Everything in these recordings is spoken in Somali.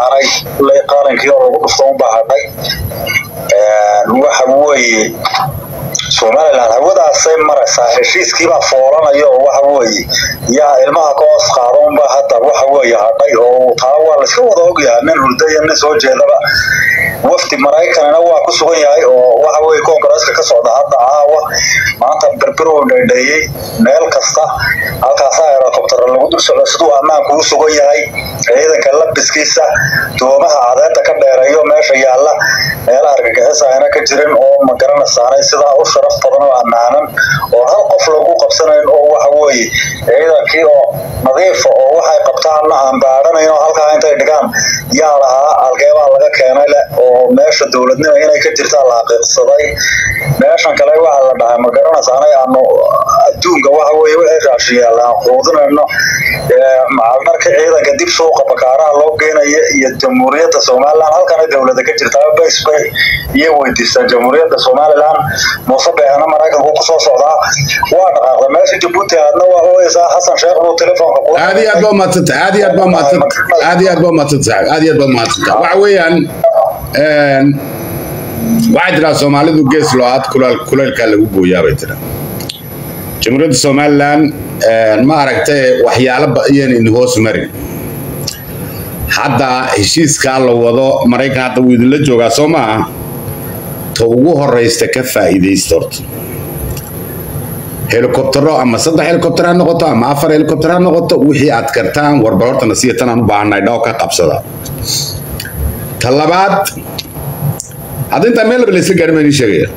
saanay kulley qaalinkii oo lagu dhufto unbaa hadhay waxa weeye somalilan hawadaasay maraysaa heshiiskiibaa foolanaya oo waxa weeye yaa ilmaha ka hoos qaada unba hadda waxa weeye hadhay oo taa waa layska wada ogyahay nin hurda iyo nin soo jeedaba wafdi maraykanina waa ku sugan yahay oo waxa weye koongareeska ka socda hadda caawa maanta berberow dheedheeyey meel kasta halkaasaa herocoptera lagu dul socdo siduu ammaanku u sugan yahay ciidanka labiskiisa doomaha cadeeda ka dheereeyo meesha yaalla meelaha argagixisa ayna ka jirin oo magaranaysaanay sidaa u sharaf badan oo ammaanan oo hal qof lagu qabsanayn oo waxa weeye ciidankii oo nadiifa oo waxay qabtaanna aan baadhanayn oo halkaa intay dhigaan yaa lahaa algeebaa laga keenay leh oo meesha dowladnimo inay ka jirtaa la xaqiiqsaday meeshan kale waxa la dhahay ma garanaysaanay aanu adduunka waxa weeye wixii raashiyaala aan quudinayno macalmarka ciidanka dib suuqa bakaaraha loo geenaya iyo jamhuuriyadda somalilan halkana dowlada ka jirtaa base bay iyo weydiistaan jamhuuriyadda somalilan muuse beexna maraykanku kusoo socdaa waa dhaqaaqda meesha jabuuti aadna waa ooyeysaa xasan sheekh buu telefoonka ku aad iyo aad baa umadsanta aad iyo aad baa umadsanta aad iyo aad baa umadsanta saaxib aad iyo aad baa umadsanta waxa weeyaan waxay tiraa soomaalidu gees loo-aad kulaylkaa lagu gooyaa bay tiraa jamhuuriyadda somalilan ma aragtay waxyaalo bayan in hoos marin hadda heshiiskaa la wado maraykan hadda wuu idinla joogaa soo maaha ta ugu horeysta ka faa'iidaysta horta helikobtero ama saddex helikobter ha noqoto ama afar helikobter ha noqoto wixii aad kartaan warbal horta nasiya tan aan u baahannahay dhaw ka qabsada ta labaad hadda intaa meel laba laysla gaadhin baan idiin sheegaya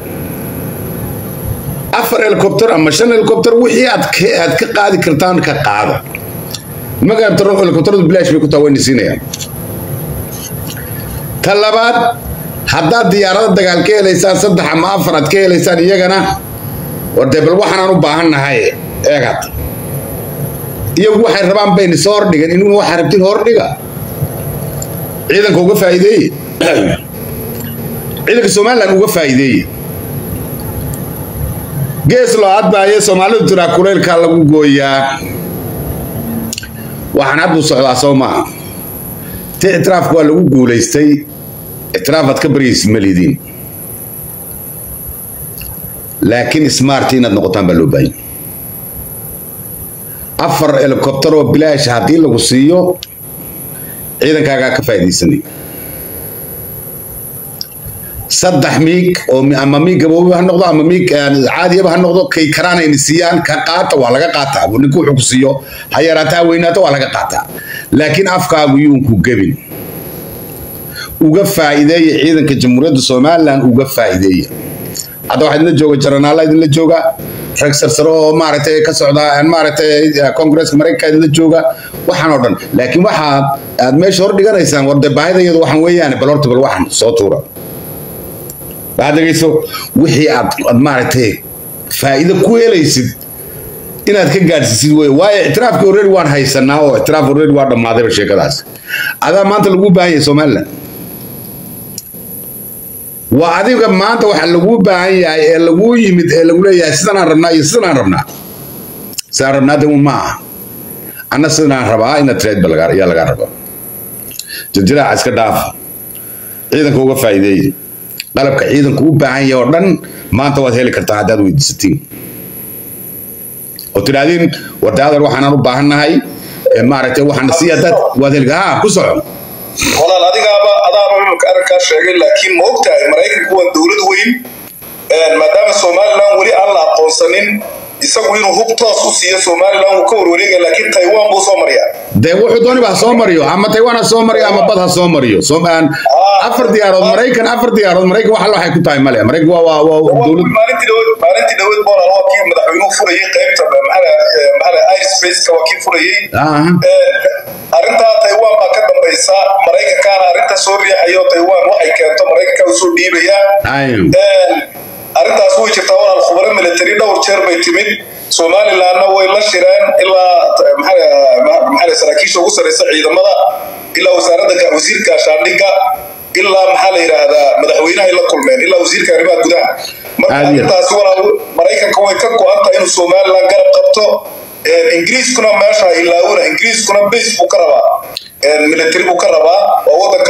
afar helikobter ama shan helikobter wixii aad aad ka qaadi kartaan ka qaada nimanka helikobteradu bilaash bay ku taa wayna siinayaan ta labaad haddaad diyaarada dagaal ka helaysaan saddex ama afar aad ka helaysaan iyagana war dee bal waxaanaan u baahannahay eegad iyagu waxay rabaan bayna soo hordhigan inuguna waxaa rabtin hordhiga ciidanka uga faa'iideeye ciidanka somalilan uga faa'iideeye gees loo adbaaye soomaalidu tiraa kuleylkaa lagu gooyaa waxaan hadduu socdaa soo maaha ti ictiraafka waa lagu guulaystay ictiraafaad ka baryaysid ma lidiin laakiin smart inaad noqotaan baa loo baahan afar helikobter oo bilaash haddii lagu siiyo ciidankaagaa ka faa'iidaysanay saddex miig oo ama miig gaboobi ha noqdo ama miig caadiyaba ha noqdo kay karaanayna siiyaan ka qaata waa laga qaataa ninku wuxuu ku siiyo ha yaraata ha weynaato waa laga qaataa laakiin afkaagu yuunku gebin uga faa'iideeya ciidanka jamhuuriyadda somalilan uga faa'iideeya hadda waxaa idinla jooga jaranaala idinla jooga rag sarsaro oo maaragtay ka socda maaragtay kongresska maraykanka idinla jooga waxaan oo dhan laakiin waxa aad meesha hor dhiganaysaan war dee baahida iyadu waxaan weeyaane bal horta bal waxan soo tuura waxaad dhegayso wixii aad aad maaragtay faa'iido ku helaysid inaad ka gaadhsiisid wey waayo ictiraafkii already waan haysanaa oo ictiraaf already waa dhammaadayba sheekadaas adaa maanta lagu baahan yahay somaliland waa adiga maanta waxa laguu baahan yahay ee laguu yimid ee lagu leeyahay sidanaan rabnaa iyo sidanaan rabnaa sidaan rabnaa de un ma aha anna sidanaan rabaa ina trade ba ayaa lagaa rabaa jirjiraaca iska dhaafa ciidanka uga faa'iideeya qalabka ciidanku u baahan yahay oo dhan maanta waad heli kartaa haddaad weydiisatiin oo tidhaahdeen wardaadan waxaanaan u baahannahay maaragtay waxaana sii haddaad waad heli ha ku soco walaal adigaaba adaaba imika arrinkaa sheegay laakiin ma ogtahay maraykanku waa dowlad weyn maadaama somalilan weli aan la aqoonsanin isagu inuu hub toos u siiyo somalilan wuu ka warwareega laakiin taiwan buu soo mariyaa dee wuxuu dooniba ha soo mariyo ama taiwan ha soo mariyo ama bad ha soo mariyo afar diyaarood maraykan afar diyaarood maraykan wax alla waxay ku tahay male maraykan waa waa waa dowlad maalintii dhaweed maalintii dhaweed boolal waa kii madaxweynuhu furayay qaybta maxaa maxaa airspace-ka waa kii furayay arrintaa taiwan baa ka dambaysa maraykankaana arrinta soo riixayo taiwan waxay keento maraykanka usoo dhiibaya arrintaas way jirtaa walaal khubaro military dhowr jeer bay timid somalilandna way la shireen ilaa maxaa saraakiisha ugu sarreysa ciidamada ilaa wasaaradda wasiirka gaashaandhigga ilaa maxaa la yidhaahdaa madaxweynahay la kulmeen ilaa wasiirka arrimaha gudaha marka arrintaasi walaal maraykanka way ka go-anta inuu somaliland garab qabto ingiriiskuna meesha ilaawuna ingiriiskuna base buu ka rabaa military buu ka rabaa waa wadanka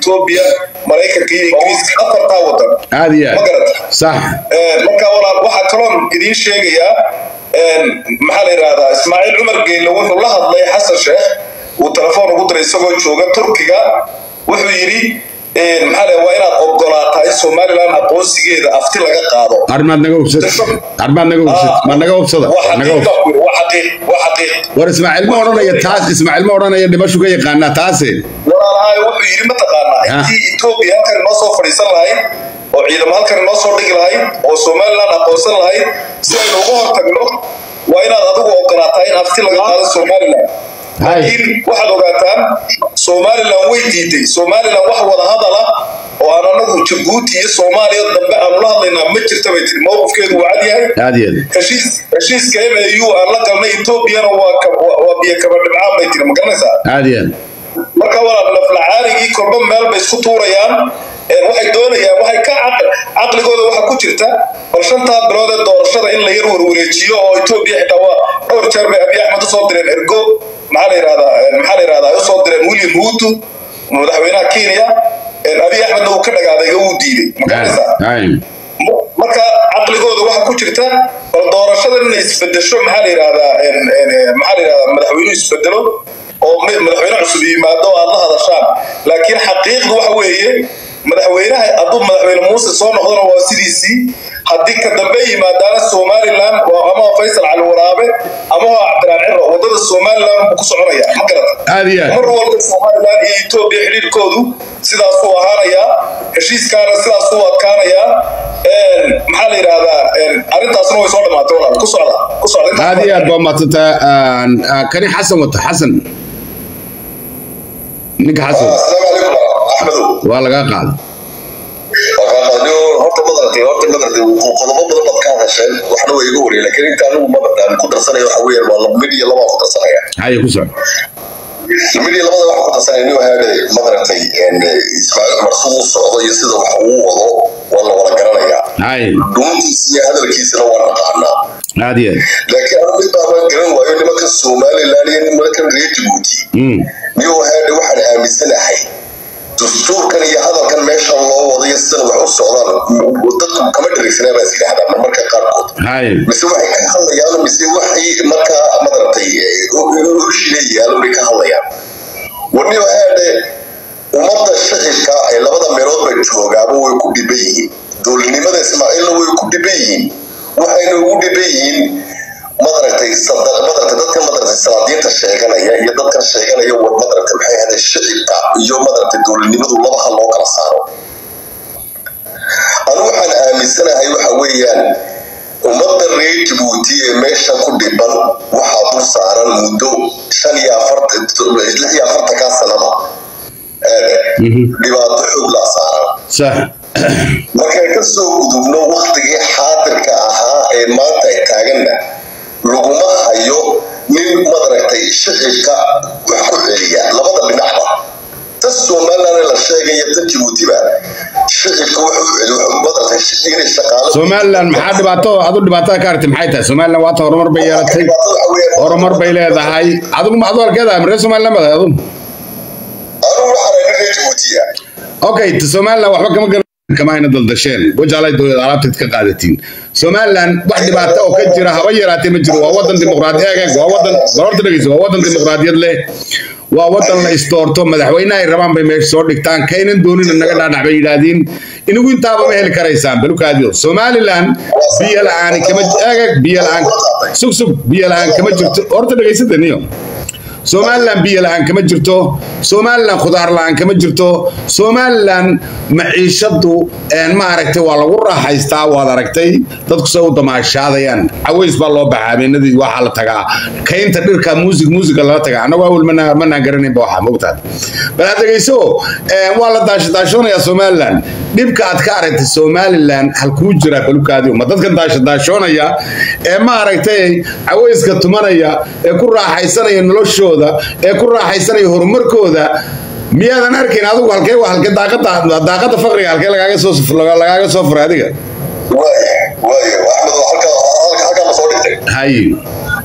etoobiya maraykanka iyo ingiriiska afartaa wadan aad iyo ma aad garata sax marka walaal waxaa kaloon idiin sheegayaa maxaa la yidhahdaa ismaaciil cumar geelle wuxuu la hadlay xasan sheekh uu telefoon ugu diray isagoo jooga turkiga wuxuu yidhi maxaa la waa inaad ogolaataa in somalilan aqoonsigeeda afti laga qaado armaad naga hubsad armaad naga hubsad ma naga hubsada waa naga xaqiiq hubsad waa xaqiiq waa xaqiiq war ismaaciil ma odhanaya taas ismaaciil ma odhanaya dhimashu ka yaqaanaa taase walaalahay wuxuu yidhi mataqaanaa Ha. intii etoobiya halkan inoo soo fadhiisan lahayd oo ciidamo halkan inoo soo dhigi lahayd oo somalilan aqoonsan lahayd si aynu uga hortagno waa inaad adigu ogolaataa in afti laga qaado somalilan Hay. laakiin waxaad ogaataan somalilan way diiday somalilan wax wada hadala oo aan anagu jabuuti iyo soomaaliya dambe aanu la hadlaynaa ma jirta bay tiri mowqifkeedu waa cad yahay aad iyo aad heshiis heshiiska mau aan la galnay etoobiyana waa ka- waa- waa biyo kaba dhibcaan bay tiri ma garanaysaa aad iyo aad marka walaal naflacaarigii kolba meel bay isku tuurayaan Ee, waxay doonayaan waxay ka caql- caqligooda waxa ku jirta bal shantaa bilood ee doorashada in la yar warwareejiyo oo etoobiya xitaa waa dhowr jeer bay abiy axmed usoo direen ergo maxaa la yidhahdaa ee, maxaa la yidhahdaa ay usoo direen william huutu madaxweynaha kenya Ee, abiy axmedna uu ka dhagaaday wuu diiday ma garanaysaa Ay. marka caqligooda waxa ku jirta bal doorashada inay isbedesho maxaa la yidhahdaa en- en- maxaa la yidhahdaa madaxweynuhu isbedelo oo mi- madaxweyne cusub yimaado oo aad la hadashaan laakiin xaqiiqdu waxa weeye madaxweynaha hadduu madaxweyne muuse soo noqdona waa sidiisii haddii ka dambe yimaadaana somalilan waa ama waa faysal cali waraabe ama waa cabdiraan ciro wadada somalilan buu ku soconaya ma garata aad iyo aad mar walba somalilan iyo etoobiya xidhiirkoodu sidaasuu ahaanayaa heshiiskaana sidaasuu adkaanayaa Een, maxaa la yidhahdaa een, arrintaasna way soo dhamaatay walaal ku socda ku socda intaas aad iyo aad baa maadsantaa kani xasan wata xasan ninka xasan asalaamu calaykum axmedow waa lagaa qaaday horta madartay horta madartay qodobo badan baad ka hadasheen waxna waa iga wariyay laakiin inta anigu madartaan ku darsanaya waxa weeyaan waa laba mid iyo laba ku darsanaya haye ku soco mid iyo labada waxa ku darsanaya nin wahaade madartay ismaaciil cumar siduu socdo iyo sida wax uu wado waa la wada garanayaa haye dhuuntiisa iyo hadalkiisana waa naqaanaa aad iyo aad laakiin anu mid baaban garan waayo nimanka somalilan iyo nimankan reer jabuuti Mm. nin wahaade waxaan aaminsanahay dastuurkan iyo hadalkan meeshan loo wadayo sidan wax u socdaan dadku kama dherigsanaa baa is yidhahdaa marmarka qaarkood haye mise waxay ka hadlayaan mise waxay markaa madartay heshiilayaan bay ka hadlayaan wani wahaade ummadda shicibka ay labada meelood bay joogaaba way ku dhiban yihiin dowladnimada ismaaciilna way ku dhiban yihiin waxayna ugu dhiban yihiin madaragtay sada- madaragtay dadkan madaragtay salaadiinta sheeganaya iyo dadkan sheeganaya war madaragtay maxay ahayd shicibka iyo madaragtay dowladnimadu laba hal loo kala saaro anu waxaan aaminsanahay waxa weeyaan ummadda reer jabuuti ee meesha ku dhiban waxaa dul saaran muddo shan iyo afartan lix iyo afartankaa sanaba ee, dhibaato xoog laa saaran sax markaan ka soo gudubno waktigii xaadirka ahaa ee maanta ay taaganna laguma hayo nin madaragtay shicibka wax ku celiya labada dhinacba tan somalilan la sheegaya tan jabuutiba shicibka wax u celi wuxuu madaragtay inay shaqaalo somalilan maxaa dhibaato adu dhibaatada ka aragtay maxay tahay somalilan waata horumar bay yeelatay horumar bay leedahay adigu ma adu halkeeda reer somalilan baad adigu anugu waxaan nin reer jabuutiya okay t- somalilan waxba kama garan kama ayna daldasheen wajaalay dowlad alaabteed ka qaadatiin somalilan wax dhibaato oo ka jira haba yaraatee ma jiro waa wadan dimuqraadi eeg eeg waa wadan barorta dhegeyso waa wadan dimuqraadiyad leh waa wadan la isdoorto madaxweynaha ay rabaan bay meesha soo dhigtaan kaynan doonina naga dhaadhac bay yidhaahdeen inagu intaaba ma heli karaysaan balukaadiyo somalilan biyo la-aan kama eeg eeg biyo la-aan sug sug biyo la-aan kama jirto horta dhegeysada niyo somalilan biyo la-aan kama jirto somalilan khudaar la-aan kama jirto somalilan maciishadu een, ma aragtay waa lagu raaxaystaa waad aragtay dadku se u damaashaadayaan caways baa loo baxaa habeenadii waxaa la tagaa kaynta dhirka muusig muusiga lala tagaa annagu awel mana manaan garanaynba waxaa mogtaad bal had dhegeyso een, waa la daashadaashoonayaa somalilan dhibka aad ka aragtay somalilan halkuu jiraa balukaadi ma dadkan daashadaashoonaya ee ma aragtay cawayska tumanaya ee ku raaxaysanaya noloshooda ee ku raaxaysanaya horumarkooda miyaadan arkayn adigu halkee waa halkee daaqada daaqada faqriga halkee lagaaga soo lagaaga soo furay adiga waaya waaya axmed halkaa halkaa ma soo dhigtay hay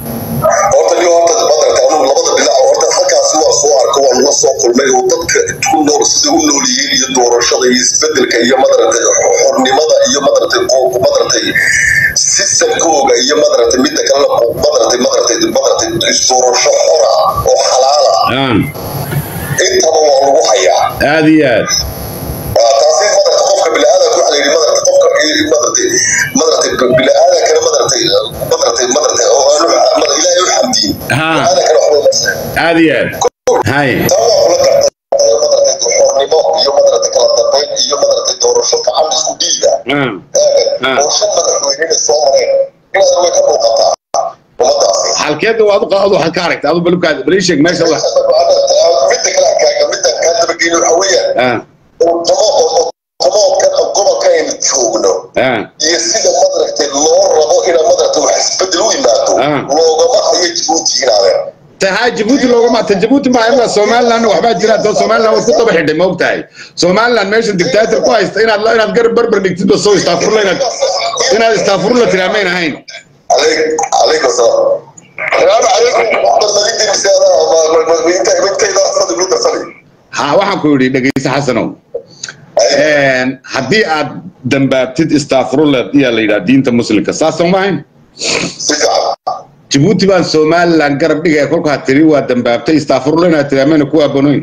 horta niyo horta madarata anugu labada dhinac horta halkaasi waa soo arka waan la soo kulmay oo dadka ku nool sida u nool yihiin iyo doorashada iyo isbedelka iyo madaragtay xornimada iyo madaragtay qo- madaragtay sistamkooga iyo madaragtay midda kalena qo- madaragtay madaragtay madaragtay isdoorasho xora oo xalaala aan intaba waa lagu hayaa aad iyo aad waa taasi madaragtay qofka bini'aadanka waxaa la yidhi madaragtay qofka i- madaragtay madaragtay bini'aadankana madaragtay madaragtay madaragtay oo aanu mad- ilaahay u xamdiin Haa. bini'aadankana waxba uma sahlan aad iyo aad hay taa waa kula gartay madaragtay xornimo iyo madaragtay kala dambeyn iyo madaragtay doorasho gacan isku dhiiga aan Ah. oo shan madaxweynena soo mareen inaad way ka muuqataa ummadaasi halkeeda waad u qaado waxaad ka aragta adu balubkaad bal ii sheeg meesha wax midda kale kaaga midda kaa dabageyni waxa weeyaan ah qodoobka gobolka aynu joogno ah iyo sida madaragtay loo rabo inaa madaragtay wax isbedel u yimaado Ah. loogama hayo jabuuti inaadeen tahay jabuuti loogama ta jabuuti ma imka somaliland waxbaa jira doo somaliland waad ku daba xidhay ma ogtahay somaliland meesha dictator ku haysta inaad inaad garab barbar dhigtid ba soo istaafurla inaad inaad istaafurla tiraamayn ahayn عليك عليكم السلام السلام عليكم محمد مجيد المسيادة انت انت اذا صدق لك صلي ha waxaan ku yidhi dhegeyste xasanow haddii aad dambaabtid istaafurulad iyaa la yidhaha diinta muslimka saasoo ma ahayn سجع jabuuti baan somaliland garab dhigaya kolkaa tiri waa dambaabtay istaafurula inaad tiraameyna ku abonoyn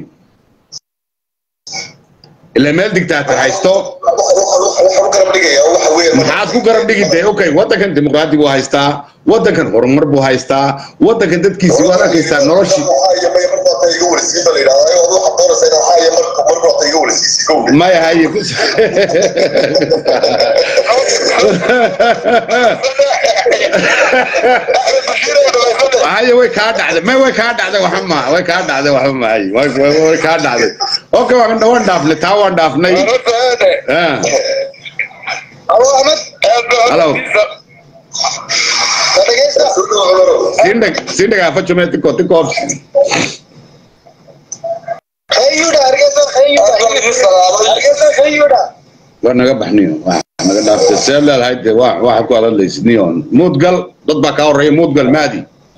ila meel dictator haysto waxaan u garab dhigayaa waxa weeye maxaad ku garab dhigitay okay waddankan dimuqraadi buu haystaa waddankan horumar buu haystaa waddankan dadkiisi waad arkaysaa noloshii iga warsiin baa la yidhahdaa ayagoo waxaad doonaysaa inaad haya marka mar baata iga warsiisi gowdhe maya haye haye way kaa dhacday may way kaa dhacday waxa ma way kaa dhacday waxa ma haye way way- way kaa dhacday okay waan waan dhaafnay taa waan dhaafnay ah Hello. sindhag sindhag afa jume tiko tiko waa naga baxniyo waa naga dhaaftay see leedahay dee waa waxa ku hadlaysid niyon muudgal dad baa kaa horreeya muudgal maadi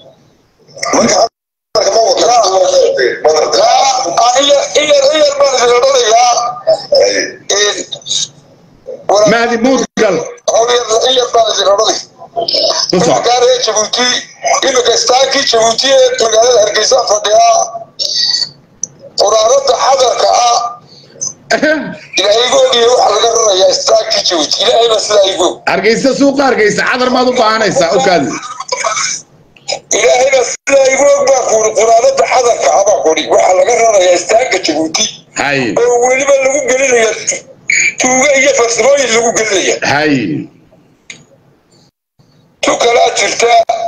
maadi muudgal ku soc jabuuti imika istaankii jabuuti ee magaalada hargeysa fadhiyaa quraarada xadarka ah ilaahigoog iyo waxa laga rarayaa istaankii jabuuti ilaahayba sidaa igoog hargeysa suuqa hargeysa cadar maad u baahanaysaa okaadi ilaahayba sidaa igoog baa kuuri quraarada xadarka ah baa kuuri waxaa laga rarayaa istaanka jabuuti haye oo weliba lagu gelinaya tuuga iyo farsamooyin lagu gelinaya haye tu kalaa jirta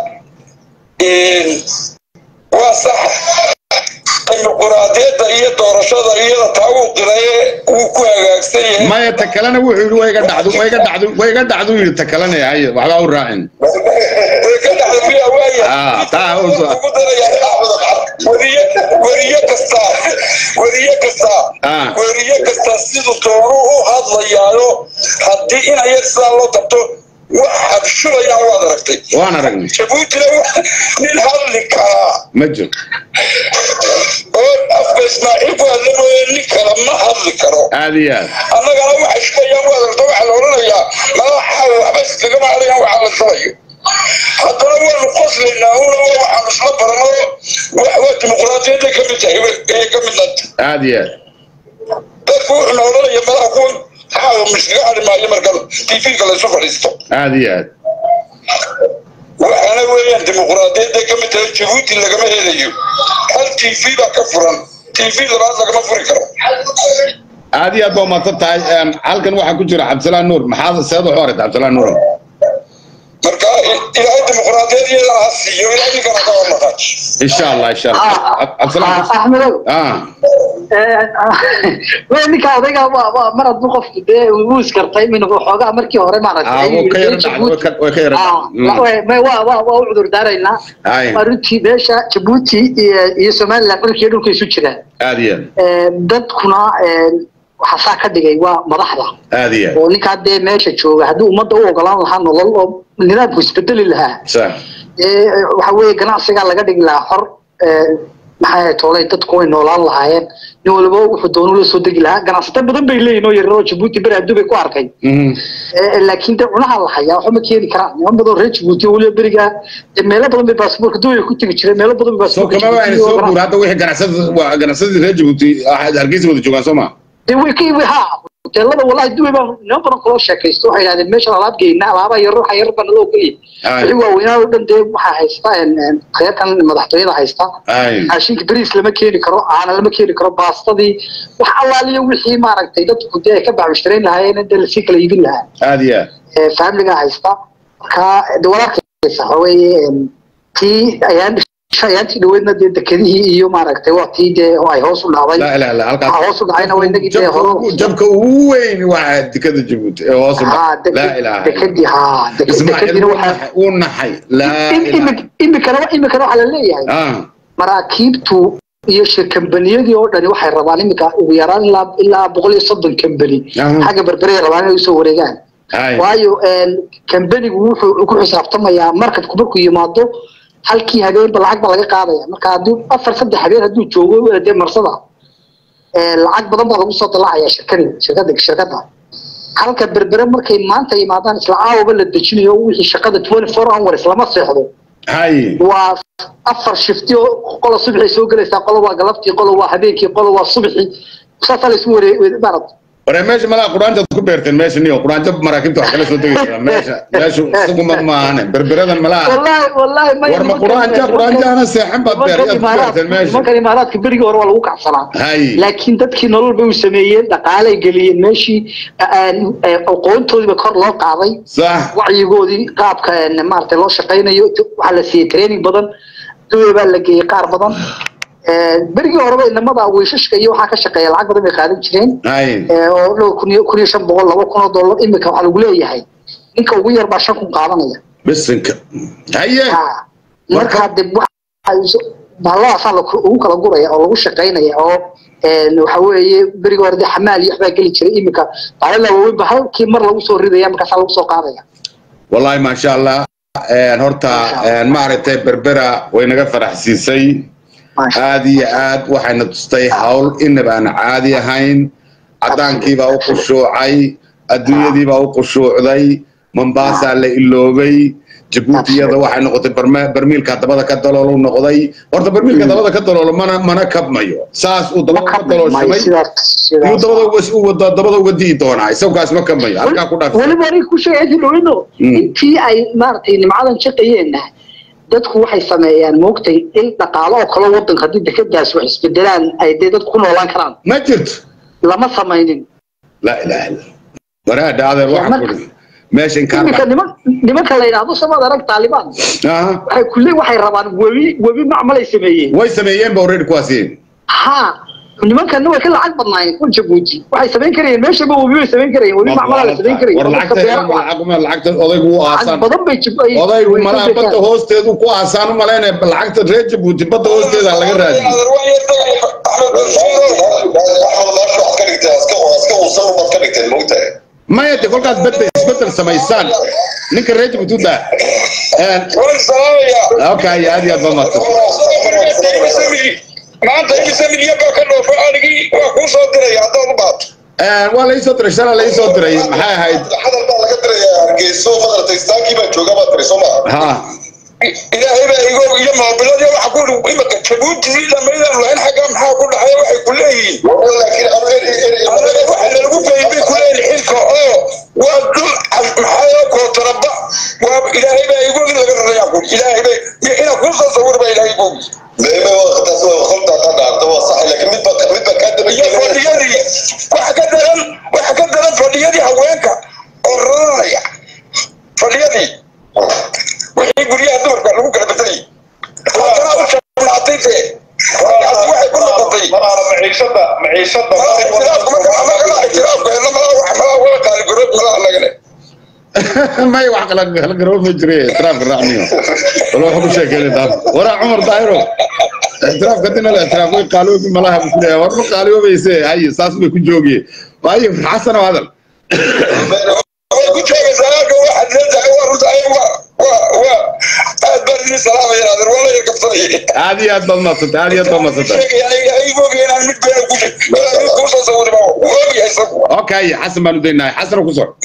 waa sax dimuquraadiyadda iyo doorashada iyada taa uu qiraye wuu ku hagaagsan yahay maya ta kalena wuxuu yidhi wayga dhacdu wayga dhacdu wayga dhacdu yidhi ta kalena haye waxbaa u raacin way ka dhacda miyaa waaya Ah, taa u soo- ugu daraya weriye weriye kasta weriye kasta Ah. weriye kasta siduu doonu u hadlayaayo haddii in ayar sidaa loo qabto wax habshulayaan waad aragtay waan aragnay jabuutina wa- nin hadli karaa ma jiro oo afka ismaaciil ku hadla mooye nin kale ma hadli karo aad iyo aad annagana waxay shubayaan waad aragta waxaa la odhanayaa madaxa waxba iskagama hadlayaan waxaa la shubayo haddana waanu qoslaynaa una waxaanu isla barano wa- waa dimuqraadiyadda ka mid tahay ee ka mid nanta aad iyo aad dadku wuxuuna odhanaya madaxa kuwan xaawo miskaga hadhi maayo markan tv-ga laysu fadhiisto aad iyo aad waxaana weeyaan dimuqraadiyadda ka mid tahay jabuuti lagama helayo hal tv baa ka furan tv labaad lagama furi karo aad iyo aad baa umadsan tahay Em, halkan waxaa ku jira cabdisalaan nuur maxaad seed waxu aragta cabdisalaan nuur marka ilaahay dimuqraadiyad iyada ha siiyo ilaahay ninkana ka hornaqaaj insha allah insha allah Cab- cabdisalaan axmedow ah wey ninka odayga waa waa mar hadduu qofku dee uu iskartay min xoogaa markii hore maaragtay ah wuu ka yara dhacday way ka- way ka yara Ah, dhacday way- may- waa waa waa u cudur daaraynaa Aye. waa runtii meesha jabuuti iyo iyo somaliland dhulkiiyo dhulka isu jiraan aad iyo aad Eh, dadkuna eh, waxaa saa ka dhigay waa madaxda aad iyo aad oo ninkaa dee meesha jooga haddii ummadda u ogolaan lahaa nolol oo nidaamku isbedeli lahaa sax ee waxa weeye ganacsigaa laga dhigi lahaa xor ee, maxaa toolay dadku way noolaan lahaayeen nin walba wuxuu doonu la soo degi lahaa ganacsato badan bay leeyihin oo yaryaroo jabuuti beri adduun bay ku arkay Eh, laakiin de cunaha la hayaa waxba ma keeni karaan niman badan oo reer jabuuti oo weliba berigaa de meelo badan bay baasaboorka duway ku tegi jireen meelo badan bay soo baasaboorka kama ayna Djibouti soo oo guur hadda wixii ganacsada waa ganacsadii reer jabuuti ah, hargeysa wada joogaan soo ma dee way ka ibi ha hoteelada wallahi duway baa niman badan kaloo sheekaysto waxay yidhahdeen meeshan alaab geyna alaabaa yar waxa yar baa naloo geliya Ay. wixii waaweynaa oo dhan dee waxaa haysta en- en, reerkan madaxtooyada haysta ay raashinka beriis lama keeni karo caana lama keeni karo baastadii wax allaaliyo wixii maaragtay dadku dee ay ka bacmushtareyn lahaayeen dee lasii kala iibin lahaa aad iyo aad ee faamiliga haysta marka de walaalkaysa waxa weeye em, tii ayaan ayaantii dhaweydna dee dekedihii iyo maaragtay waa tii dee oo ay hoos u dhacday laa ilaha illa halkaas waxaa hoos u dhacayna waa inagii dee jabka hore ugu- jabka ugu weyn waa dekada jabuuti ee hoos u haa dhac laa ilaha illa dekedii haa deke- ismaaciil dekediina wuu waxaa naxay- wuu naxay laa im- ilaha imi- imikana imikana waxaa la leeyahay ah maraakiibtu iyo shirkambaniyadii oo dhani waxay rabaan imika ugu yaraan ilaa ilaa boqol iyo soddon kambani Aha. xagga berberay rabaan inay usoo wareegaan ay waayo kambanigu wuxuu ku xisaabtamayaa markabku markuu yimaado halkii habeenba lacag ba laga qaadaya marka haddii afar saddex habeen hadduu joogo dee marsada ee, lacag badan baa lagu soo dalacaya shirkadi shirkada shirkada halka berbere markay maanta yimaadaan isla caawaba la dejinayo wixii shaqada twenty four hours lama seexdo hay waa afar shifti oo qola subaxay soo gelaysaa qola waa galabtii qola waa habeenkii qola waa subaxii saasaa la isu wareeg maarad waree meesha malaa quraanjaad ku beerteen meesha niyo quraanjo maraakiibta wax kala soo degaysaa meesha meeshu isaguma maahane berberadan malaa wallahi wallahi ma war ma quraanja quraanjaana seexan baad beer yaad ku beerteen meesha nimankan imaaraadka berigii hore waa lagu kacsanaa hay laakiin dadkii nolol bay u sameeyeen dhaqaalay geliyeen meeshii aan- ee, aqoontoodiiba kor loo qaaday sax wacyigoodii qaabka een, maaragtay loo shaqaynayo waxaa la siiyey training badan duwe baa la geeyey qaar badan Ee, berigii horeba inamada wiishashka iyo waxaa ka shaqeeya lacag badan bay qaadan jireen hay ee, oo dhow kun iyo kun iyo shan boqol laba kun oo dollar imika waxaa lagu leeyahay ninka ugu yar baa shan kun qaadanaya bisinka haye Ha. markaa de bahalladaasaa la- ugu kala guraya oo lagu shaqaynaya oo een, waxa weeye berigi hore de xamaal iyo waxbaa geli jiray imika bahalada waaweyn ba halkii mar lagu soo ridaya markaasaa lagu soo qaadaya wallahi maasha allah een, horta een, maaragtay berbera way naga faraxsiisay Maasha aad iyo aad waxayna tustay hawl inaba aan caadi ahayn cadaankiibaa u khushuucay adduunyadiibaa u khushuucday mombaasaa la iloobay jabuutiyada waxay noqotay barme- barmiilka dabada ka daloolo noqday horta barmiilka dabada ka daloolo mana mana kabmayo saas uu dabada ka dalooshamay yuu dabada uga- u wada dabada uga di'i doonaa isagkaas ma kabmayo halkaa ku dhaaf weliba anay ku sheegay dhowino Mm. intii ay maaragtay nimcadan shaqayeenna dadku waxay sameeyaan moogtay in dhaqaalo oo kale wadanka haddii dekadaas wax isbedelaan ay dee dadku ku noolaan karaan ma jirto lama samaynin laa ilaha illa waraadha adeer waxaa marka- kuri meesha iminka inkaan niman nimanka la yidhaahdo samaad arag taalibaan Aha. waxay kule waxay rabaan webi webi macmalay sameeyeen way sameeyeen ba already kuwaasi ha nimankana way ka lacag badnaayeen kuwa jabuuti waxay samayn karayeen meeshaba webi bay samayn karayeen webi macmalaa la samayn karayeen war dadka beeraha waa- lacagta lacagta odaygu u lacag aasaan badan bay jib ay- odaygu way malaha ka badda beekaan. hoosteedu ku aasaan u malaynaya lacagta reer jabuuti badda hoosteeda laga raadiyo maya de kolkaas badda isbedel samaysaan ninka reer jabuuti u daa okay aad iyo aad baa mahadsan maanta imise milyan baa ka dhoofo anigii waa kuu soo diraya haddaad u baato waa laii soo diray shala laii soo diray maxay ahayd hadal baa laga dirayaa hargeyso madartay istaagii baa jooga baa tiri soo maa ha ilaahay baa igo iyo moobiladii waxa ku uri imika jabuuti dhamaydan lahayn xagga maxaa ku dhaxaya waxay ku leeyihiin laakiin anu eri eri anaga waxa nalagu geeyey bay ku leeyihin xilka oo waa dul maxaa kootaraba waa ilaahay baa igo in laga rarayaa ku ilaahay bay iyo inaa kuu soo sawir baa ilaahay igogi meeme waqtaas waa kholtaa ka dhaarta waa sax laakiin mid baa mid baa kaa daba iyo fadhiyadii waxa ka daran waxa ka daran fadhiyadii haweenka oo raranaya fadhiyadii wixii guryaha dumarka lagu kala bedelay haddana u jabnaatay dee taasi waxay ku noqotay malaana maciishada maciishada malaha ictiraafku marka anagana ictiraafku helna malaha wax malaha wala qaaligarood malaha anagane may wax kala kala garoon ma jire itiraafka raacniyo wala waxa ku sheekeeyay daaf wara cumar daahiro itiraafka dina la itiraaf way qaaloobi malaha bu kuleeyahay war ma qaaloobayse hay saas bay ku joogiyeen waayo xasan oo hadal way ku joogaysaa halka waxaad leedahay waa runta ayaga waa waa waa aad baa waan idin salaamaya adeer waa la yar kabsanaya aad iyo aad baad madsantay aad iyo aad baad madsantay okay xasan baan u daynahay xasan ku soco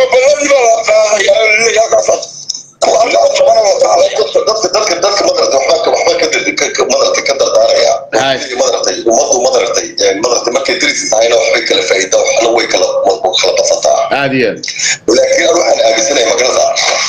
dadka dadka dadka madarata waxba waxba ka ka madarata ka dardaaraya Hay. madarata ummadu madarata madarata markay diris tahayna waxbay kala faa'iida waxna way kala kala badsataa aad iyo aad laakiin anu waxaan aaminsanahay magarada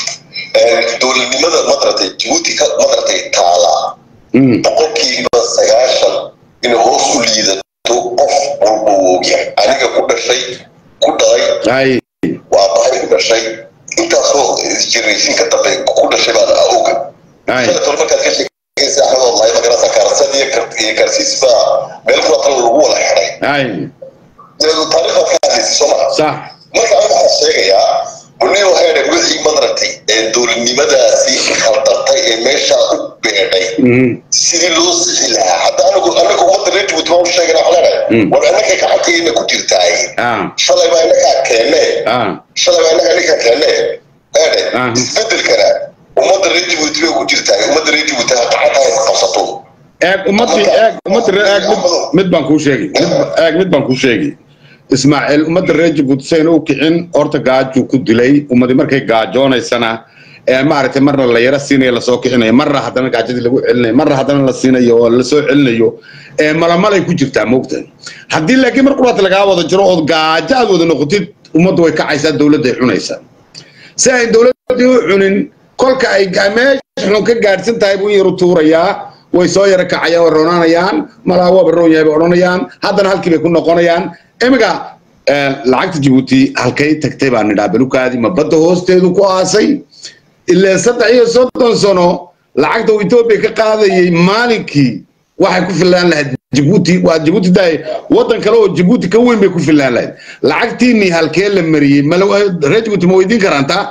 dowladnimada madarata jabuuti ka madarata taala Mm, boqolkiiba sagaashan in hoos u liidato qof walba uu ogyahay aniga ku dhashay ku dhalay hay waa bahay ku dhashay intaasoo generation ka dambe ku dhashay baan oga hay shalay tolo markaad ka sheekaysa axmed wallahi magarasa kaarsan iyo kar- iyo karsiis baa meel kula tala lagu wada xidhay hay taariikhdaad ka hadlaysay soo maha sax marka aniga waxaan sheegayaa bunio heede wixii madaragtay ee dowladnimadaasi khaldartay ee meeshaa u beedhay Mhm, sidii loo sixi lahaa hadda anigu anaga ummadda reer jabuuti baan u sheegana waxaan leenahay Mm. war annaka gacanteena ku jirtaay ah shalay baa innagaa keenne ah shalay baa innaga ninka keenne eede Ah. isbedelkana ummadda reer jabuuti bay ku jirtaay ummadda reer jabuuti ha gacanta ha qabsato eeg ummadii eeg ummadda reer eeg mid mid baan kuu sheegi mid ba- eeg mid baan kuu sheegi ismaaciil ummadda reer jabuuti sayna u kicin horta gaajuu ku dilay ummadii markay gaajoonaysana ee maaragtay marna la yara siinayo lasoo kicinayo marna haddana gaajadii lagu celinayo marna haddana la siinayo oo lasoo celinayo ee malamalay ku jirtaa moogta haddii laakiin mar quraata lagaa wada jiro ood gaajo aad wada noqotid ummaddu way kacaysaa dowladday cunaysaa si ay dowladdii u cunin kolka ay ga- meesha xun ka gaadhsan tahay buu in yaru tuurayaa way soo yara kacayaan way roonanayaan malaa waaba roon yahay bay odhanayaan haddana halkii bay ku noqonayaan imiga eh, lacagta jabuuti halkay tagtay baa nidhaa belukaadi ma badda hoosteedu ku aasay ilaa saddex iyo soddon sano lacagta uu etoobiya ka qaadayay maalinkii waxay ku fillaan lahayd jabuuti waa jabuuti daay waddan kale oo jabuuti ka weyn bay ku fillaan lahayd lacagtiinii halkee la mariyey mala reer jabuuti ma weydiin karaan taa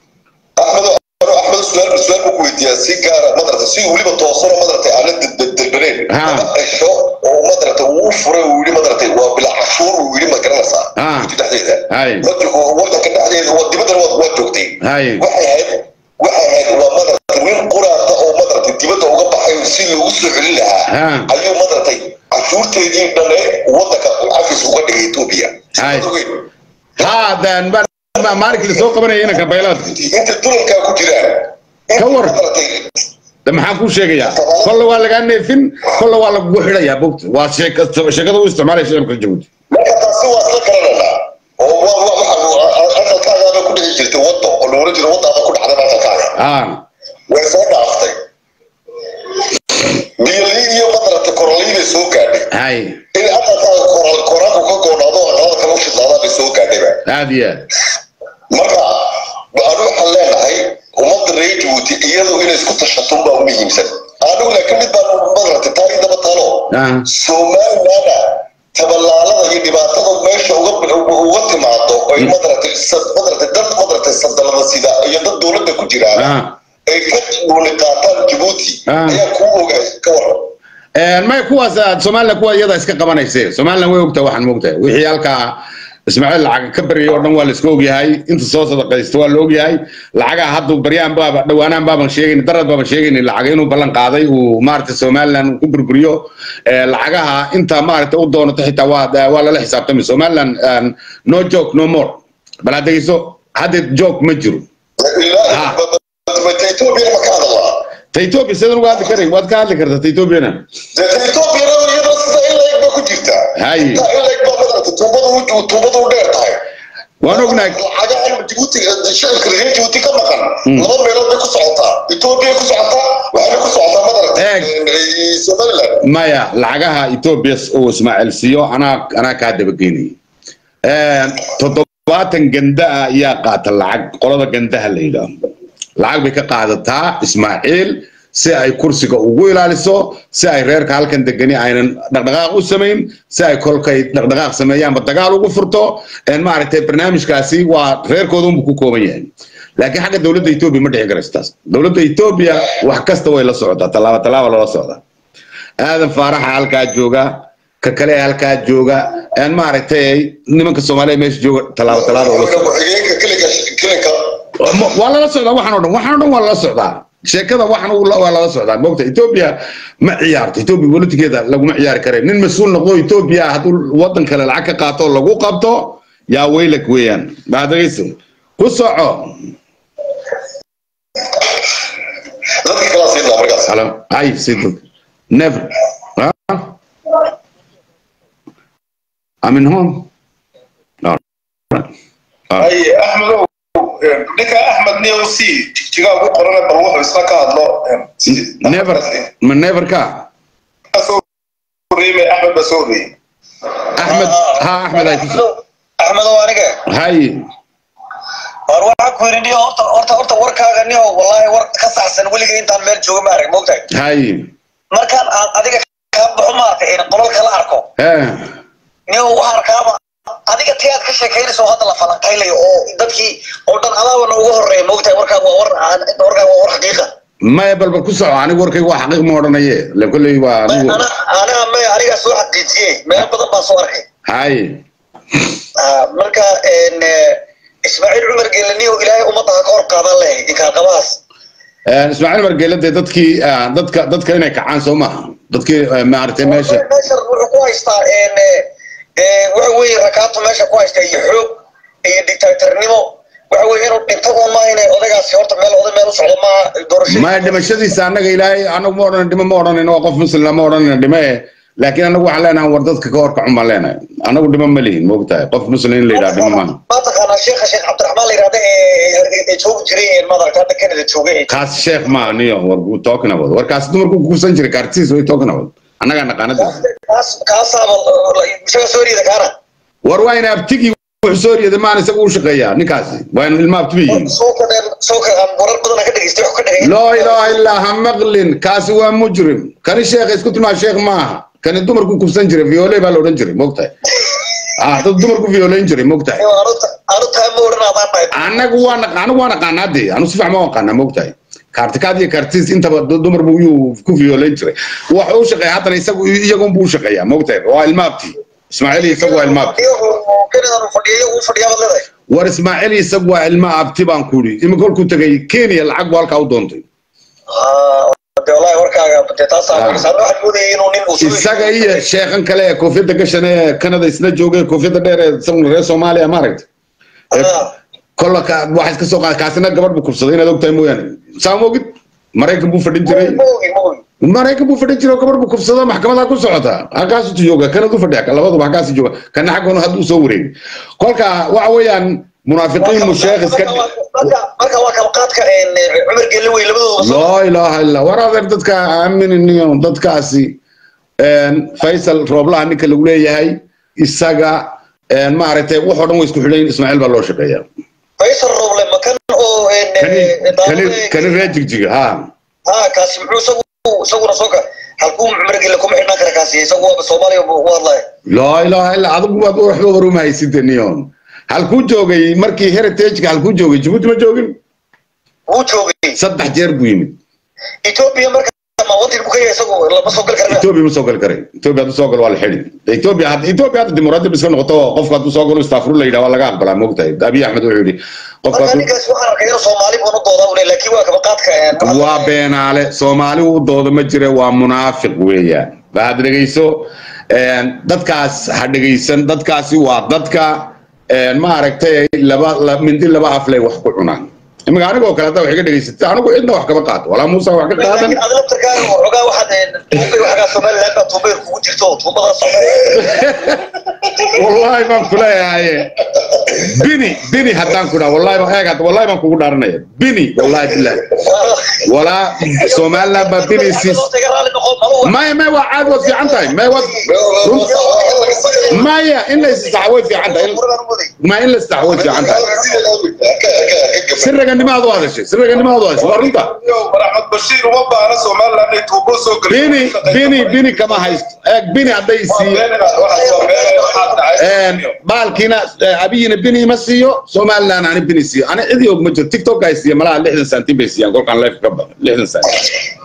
axmed axmed su-aal su-aal buu ku weydiiyaa si gaara madarata si weliba toosano madarata aana delbaneen Ha. dhasho oo madarata uu furay uu yidhi madarata waa bila cashuur uu yidhi ma garanaysaa Ha. Jabuuti dhexdeeda Hay. wadanka wadanka dhexdeeda waa dibaddana waa waa joogtay Hay. waxay ahayd waxay ahayd waa madarata nin quraata oo madarata dibadda uga baxay si loogu soo celin lahaa Ha. ayuu madarata cashuurteedii dhane wadanka cafis uga dhigay etoobiya Hay. Sidaad ogeyd. haadan maalinkii lasoo qabanaya inanka baylaadka inta dulalkaa ku jiraan Ka war. madarata de maxaan kuu sheegayaa kolle waa lagaa neefin kolle waa lagugu xidhayaa bogta waa sheeka- sheekada u isticmaalaya shicibka jabuuti marka taasi waa isla garananaa oo wa- wa- waxa aqalkaagaaba ku dhici jirtay waddo oo loola jiro waddaaba ku dhacday aqalkaaga ah way soo dhaaftay biyolii iyo madarata korolii bay soo gaadhay hay in aqalkaaga koral koraanku ka goodhaado aqalada kale u shidlaadaan bay soo gaadhayba aad iyo aad marka anu waxaan leenahay ummadda reer jabuuti iyadu inay isku tashato baa u muhiimsan anigu laakiin mid baan madarata taari daba talo Ah. somalilana tabalaalada iyo dhibaatada meesha uga uga timaado ay madarata madarata dad madarata sadalada sida iyo dad dowladda ku jiraan Ah. ay ka dhuuli qaataan jabuuti Ah. ayaa kuu ogaay ka waran may kuwaas aad somalilan kuwa iyada iska qabanayse somalilan way ogtahay waxaan moogtahay wixii halkaa ismaaciil lacag ka baryay oo dhan waa la iska ogyahay inta soo sadaqaysta waa la ogyahay lacagaha hadda baryaan baaba dhawaanaan baaban sheegayn darad baaban sheegayn lacag inuu ballan qaaday uu maaragtay somalilan ku burburiyo Eh, lacagaha inta maaragtay u doonato xitaa waa waa lala xisaabtamay somalilan um, no joke no more bal aad dhegeyso hadda joke ma jiro Ah. ilaa etoobiya ma ka hadalaa ta ethiopia sidan uga hadli karay waad ka hadli kartaa ta ethiopiana etoobiya iyadoo sida in la eg ba ku jirtaa Hay. intaa in la eg baa madarata tuubadu u- tuubadu u dheer tahay waan ognahay lacagahan Djibouti shacabka reer Djibouti ka maqan laba meelood bay ku socotaa Ethiopia ku socotaa waxayna ku socotaa madarata Eeg. eh, Somaliland maya lacagaha ethiopia uu ismaaciil siiyo anaa anaa kaa dabageynaya toddobaatan ganda ah ayaa qaata lacag qolada gandaha la yidhaahdo lacag bay ka qaadataa ismaaciil si ay kursiga ugu ilaaliso si ay reerka halkan degani aynan dhaqdhaqaaq u samayn si ay kolkay dhaqdhaqaaq sameeyaanba dagaal ugu furto een maaragtay barnaamijkaasi waa reerkooda unbu ku kooban yahay laakiin xagga dowladda etoobiya ma dhici karayso taas dowladda etoobiya wax kasta way la socotaa tallaabo tallaaba lala socdaa aadan faaraxa halkaa jooga ka kale halkaa jooga een maaragtay nimanka soomaaliya meesha jooga tallaabo tallaaba ula socda ku-xigeenka kilinka kilinka waa lala socdaa waxaan oo dhan waxaan oo dhan waa lala socdaa sheekada waxan uu la- waa lala socdaa moogta etoobiya ma ciyaarto etoobiya politikeeda laguma ciyaari kare nin mas-uul noqdo etoobiya hadduu wadan kale lacag ka qaato oo lagu qabto yaa weylak weeyaan baadagayso ku soco dadka kala siinaa markaas Hello. Ay, Sid. Never. Huh? I'm in home. No. Ah. ay axmedow ninka axmed niyow c jigaa ugu qorana bal wuxuu isna ka hadlo si- Never. Ma never ka. Ka soo horreeyey axmed baa soo horreeyey Ahmed. Ha Ahmed ay kuso. axmedow aniga Hay. war waxaa ku yidhi niyo horta horta horta warkaaga niyo wallahi war ka saxsan weliga intaan meel jooga ma arag moogtahay Hay. markaan aan adiga kaa baxo maaragtay in qolalka la arko Eh. niyo waxaan arkaaba adiga tii aad ka sheekaynayso hadda la falanqaynayo oo dadkii oo dhan adaabana uga horreeya moogtahay warkaaga waa war aan- warkaaga waa war xaqiiqa Maya balbal ku soco anigu warkaygu waa xaqiiq ma odhanaye. La kulley waa anigu. ana aniga maya anigaa soo xaqiijiyey meel badan baan soo arkay Hay. Ah, marka en, eh, ismaaciil cumar geelaniyo ilaahay ummadda ha ka hor qaadan leh inkaarqabahaas Eh, Ismaaciil Margeele dee dadkii ah, dadka dadka inay kacaan soo maaha. Dadkii eh, maaragtay meesha. meesha wuxuu ku haystaa en, eh, eh, waxa weeye rakaato meesha ku haysta iyo xoog iyo dictatornimo waxa weeye inuu dhinto un maaha inay odaygaasi horta meel oday meel u socdo maaha doorashadii maya dhimashadiisa annaga ilaahay anagu ma odhan dhimo ma odhanayno waa qof muslim ma odhanayno dhime eh laakiin anagu waxaan leenahay war dadka ka horkacun baan leenahay anagu dhimo ma lihin moogtahay qof muslim in la yidhaha dhimo maaha ma taqaanaa sheekha sheekh cabdiraxmaan la yidhahda ee ee joogi jiray ee madaragta hadda kanada jooga ee kaas sheekh ma aniyo war uu talking about warkaas dumarku kuusan jiray kaartiis way talking about annagaa naqaanada kaas kaasaaba isaga soo riida kaana war waa ina abtigi wuxuu soo riyada maan isaga u shaqeeyaa ninkaasi waa in ilma abtiba yihiin soo kadheen soo ka aan warar badan ka dhageystay wax ka dhagay loo ilaaha illaa ha maqlin kaasi waa mujrim kani sheekh isku tilmaa sheekh maaha kani dumarku kufsan jiray viole baa la odhan jiray moogtahay ah dad dumarku violeyn jiray moogtahay anu taa ma odhan adaan dhahay anagu waa naqa- anagu waa naqaanaa dee anu si fiican ma aqaanaa moogtahay kaartikaad iyo kaartiis intaba du- dumar buu yuu ku violeyn jiray waxa uu shaqeeya haddana isagu iyagun buu u shaqeeyaa moogtahay waa ilmaabti ismaaciil iyo isagu waa ilmaabti kanadan fadhiyo uu fadhiyaa baad leedahay war ismaaciil iyo isagu waa ilma abti baan ku yidhi imika kolkuu tegay kenya lacag buu halkaa u doontay de wallahi warkaaga de taasaa waxaan moodayay inuu nin uu isaga iyo sheekhan kale ee koofiyadda gashan ee kanada isla jooga ee koofiyadda dheer ee isaguna reer soomaaliya maaragta kolla ka waxa iska soo qaada kaasina gabadh buu kubsaday inaad ogtahay mooyaane saa ma ogid maraykan buu fadhin jiray maraykan buu fadhin jiray oo gabadh buu kubsado maxkamadaa ku socota halkaasuu jooga kanadu fadhiya labaduba halkaas jooga kana xaggoona hadduu soo wareegay kolka waxa weeyaan munaafiqiin mu sheekh iska marka waa kalqaadka cumar gelle wey labadooda laa ilaaha illa war adeer dadka aamininiyo dadkaasi faysal rooblaha ninka lagu leeyahay isaga maaragtay waxoo dhan way isku xidhayn ismaaciil baa loo shaqeeya faysal rooble makan oo kani reer jigjiga ha ha kaasi muxuu isagu isaguna soo ka halkuu cumar gelle kuma xidhnaan kara kaasi isagu waaba soomaaliya u hadlaya laa ilaaha illa adigu waad waxba waruma hayside niyon halkuu joogay markii heritageka halkuu joogay jabuuti ma joogin wuu joogay saddex jeer buu yimid etoobiya marka ma wadan buu ka yahay isagu lama soo gali kara etoobiya ma soo gali karay etoobiya hadduu soo galo waa la xidhi etoobiya hadda etoobiya hadda dimuqraadiyad iska noqoto qofka hadduu soo galo istaafuru la yidhaha waa laga aqbalaa moogtahay abiy axmed wuxuu yidhi qofka marka ninkaas waxaan arkay inuu soomaali buu u doodaa ule laakiin waa kabaqaadka waa beenaale soomaali uu doodo ma jira waa munaafiq weeyaan waxaad dhegeyso dadkaas ha dhegeysan dadkaasi waa dadka maaragtay laba mindi laba aflay wax ku cunaan imika anigoo kale haddaa wax iga dhegeysatay anigu cidna wax kama qaato walaa muuse wax ka qaadan laakiin adla tarkaaga waxoogaa waxaad tuubay waxagaa somaliland baa tuubay kugu jirto tuubadaas wallahi baan ku leeyahay bini bini haddaan ku dhaha wallahi baan eeg hadda wallahi baan kugu dhaaranaya bini wallahi billahi walaa somaliland baa bini siis maya maya waa caad waad fiican tahay maya waad maya in la issaxa way fiican tahay ma in la issaxa way fiican tahay sirraganimaad u hadashay sirraganimaad u hadashay waa runta axmed bashiir uma baahna somaliland inay tuubo soo bini bini bini kama haysto eeg bini hadday siiyo baalkiina abiyina bini ima siiyo somaliland ani bini siiyo ani cidi og ma jiro tiktok ay siiya malaha lixdan santin bay siiyaan kolkaan life ka badan lixdan santin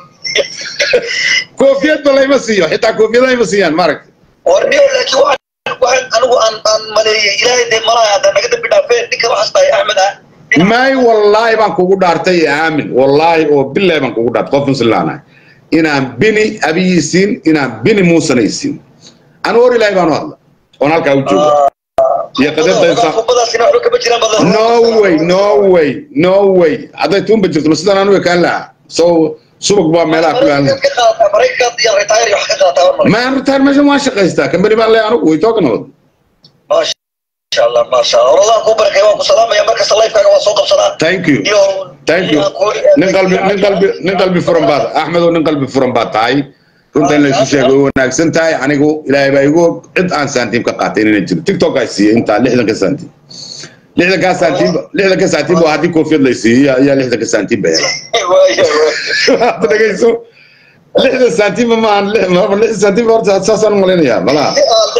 koofiyad ba layma siiyo xitaa koofiyada ima siiyaan maaragta warniyo laakiin waxaan waxaan anigu aan aan maleeyay ilaahay dee malaha hadda naga dambi dhaafeen ninka waxaas tahay axmed ah may wallaahi baan kugu dhaartay ee aamin wallaahi oo bilaahi baan kugu dhaartay qof muslimaanahay inaan bini abiyisiin inaan bini muusanaysiin anu hor ilaahi baan u hadla oon halkaa u jooga iyo qadarta kubadaasina waxba kama jiraan badan no way no way no way hadday tuunba jirto ma sidaan anu ekaan lahaa so subag baa meelaha ku yaala ka qaadataa maraykanka iyo retire wax ka qaadataa war male maan ritaar meeshan waan shaqaystaa kambani baan leeyahay anugu way talking about maasha allah maasha allah wallah ku barakay waan ku salaamaya markasta lifekaaga waa soo qabsadaa thank you iyo thank you nin qalbi nin qalbi nin qalbi furan baad axmedow nin qalbi furan baad tahay runta in laysu sheego way wanaagsan tahay anigu ilaahay baa igu og cid aan saantiim ka qaatay inayna jiro tiktok ay siiyey intaa lixdanka saantiim lixdankaa saantiim lixdanka saantiim waa haddii koofiyad lay siiyey ayaa lixdanka saantiim ba hela hadda dhegeyso lixdan saantiim maahan lixdan saantiim horta saasaan u malaynayaa malaha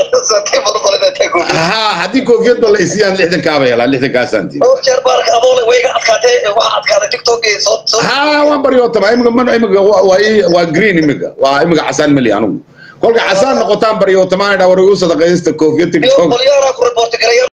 ha haddii koofiyad ba lay siiyaan lixdankaa ba helaa lixdankaa saantiim dhowr jeer baarka adoole way iga adkaatay waxaa adkaaday tiktok soo soo ha waan baryootama imika man imika waa waa- waa green imika waa imika casaan mali anigu kolka casaan noqotaan baryootamaan idhaa war igu sadaqaysta koofiyad iyo tiktok qolyaana ku reporti garaya